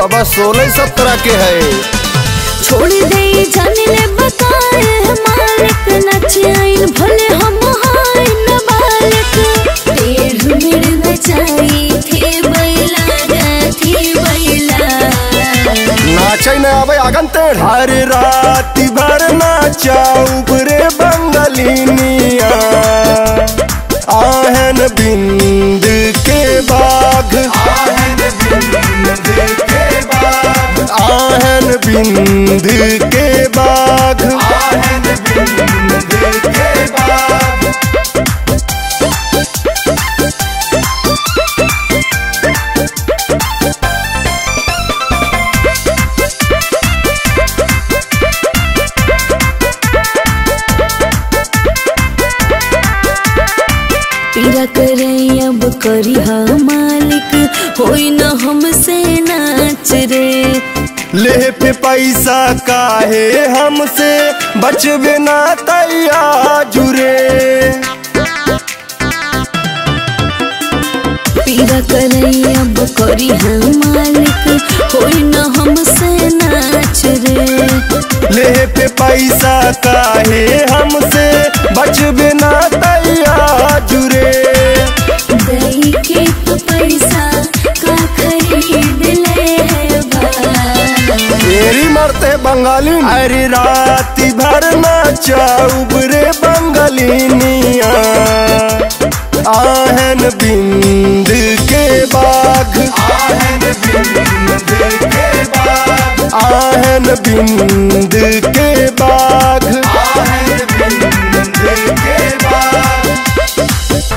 बाबा सोलह सत्रह के है छोड़ दे जाने ले बताए मालिक नचाइन भले हम हाय न बालक टेढ़ मेढ़ नचाई थे बैला थे बैला नाचे न आवे आगन तेढ़ हर रात भर नाचाऊ रे बंगलिनिया आहन बिंद के बाघ आहन बिंद के बाघ आहन बिंद के बाघ आहन बिंद के बाघ पीरा करे अब करी हा मालिक होई न हमसे नाच रे ले पे पैसा काहे हमसे बचबे ना तैया जुरे पीरा करे अब करी हा मालिक होई न हमसे नाच रे ले पे पैसा काहे हमसे बचबे ना तैया जुरे दई के तो पैसा का खरीद ले है बा तेरी मरते बंगाली अरे रात भर नाचाऊ रे बंगालिनिया आहन बिंद के बाघ आहन बिंद के बाघ आहन बिंद के बाघ आहन बिंद के बाघ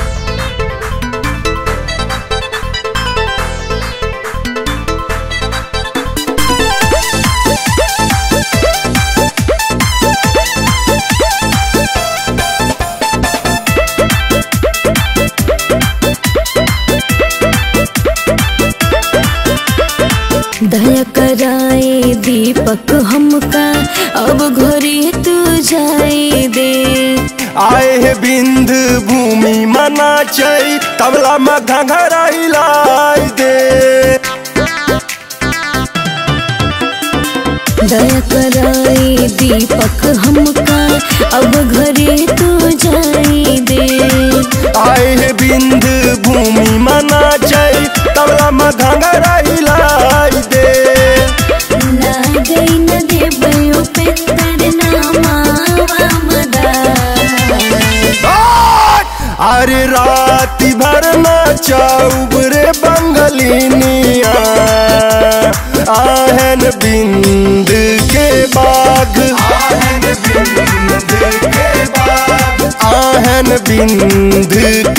दया कराए दीपक हमका अब घरे तू जाए दे आए है बिंद भूमि मना चई तबला में घंघरा हिलाई दे दया कराए दीपक हमका अब घरे तू जाए दे आए है बिंद भूमि मना चई तबला में घंघरा हिलाई दे ना गई न दे बयो पेतर नामा मदा अरे रात भर नाचाऊ रे बंगलिनिया आहन बिंद के बाघ आहन बिंद के बाघ आहन बिंद